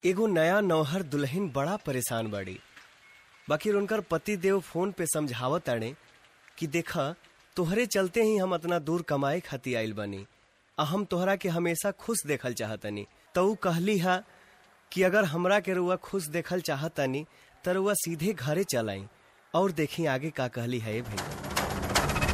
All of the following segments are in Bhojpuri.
एगो नया नौहर दुल्हन बड़ा परेशान बाड़ी बाकी उनकर पति देव फोन पे समझावत ताड़े कि देखा तोहरे चलते ही हम इतना दूर कमाए खातिर आइल बनी आ हम तोहरा के हमेशा खुश देखल चाहतनी तो ऊ कहली हा कि अगर हमरा के रुआ खुश देखल चाहतनी त रुआ सीधे घरे चलाई और देखी आगे का कहली है भाई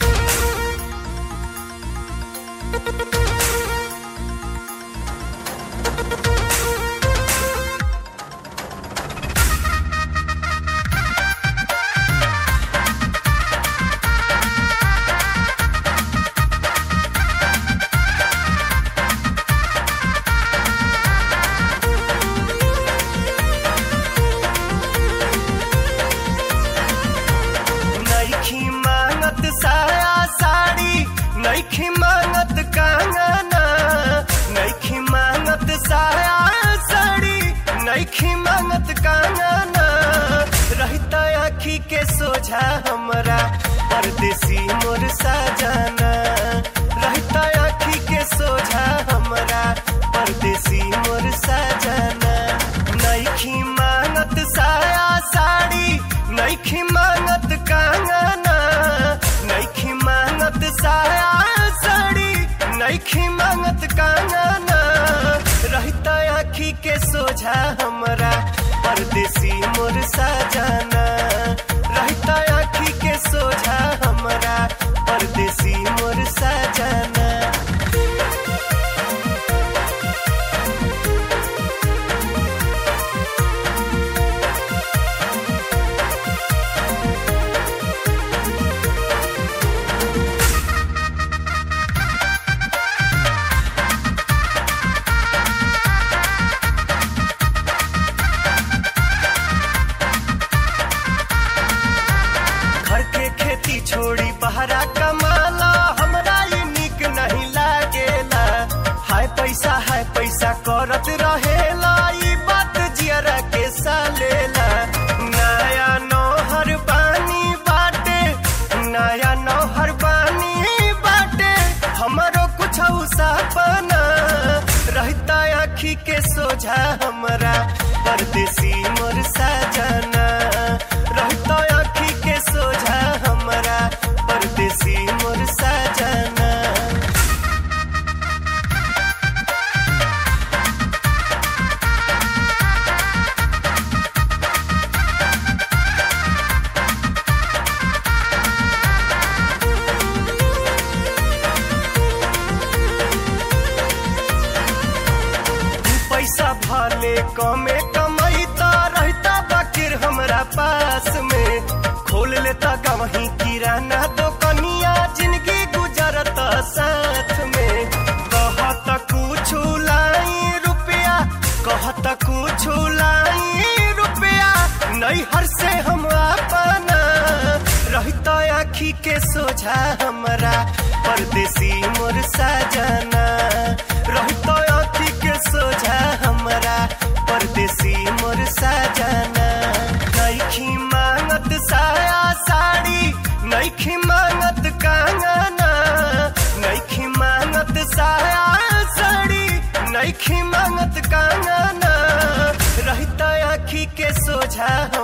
नईखी मांगत साया साड़ी नईखी मांगत कंगना नईखी मांगत साया साड़ी नईखी मांगत कंगना रहता आखी के सोझा हमरा परदेसी मोर साजना रहता आखी के सोझा हमरा परदेसी मोर साजना नईखी मांगत साया साड़ी नईखी मांगत कंगना नईखी मांगत साया साड़ी नईखी मांगत कंगना रहता आखी के सोझा हमरा परदेसी मोर साजना रहता आखी के सोझा हमरा परदेसी मोर साजना घर के खेती छोड़ी बहरा कमाला हमरा ये निक नहीं लागेला हाय पैसा हाय पैसा करत रहेला ई बात जियरा के सालेला नया नौहर बानी बाटे नया नौहर बानी बाटे हमरो कुछ सपना रहता आखी के सोझा हमरा परदेसी मोर साजना रहता आखी के सोझा हमरा परदेसी मोर साजना पैसा भले कमे कमैता रहता बाकिर हमरा पास में खोल लेता गवही किराना दुकनिया जिंदगी गुजरत साथ में कहत कुछ लाई रुपया कहत कुछ लाई रुपया नैहर से हम अपना रहता आखी के सोझा हमरा परदेसी मोर साजना रहता आखी के सोझा हमरा परदेसी मोर साजना नईखी मांगत साया साड़ी नईखी मांगत कंगना नईखी मांगत साया साड़ी नईखी मांगत कंगना रहता आखी के सोझा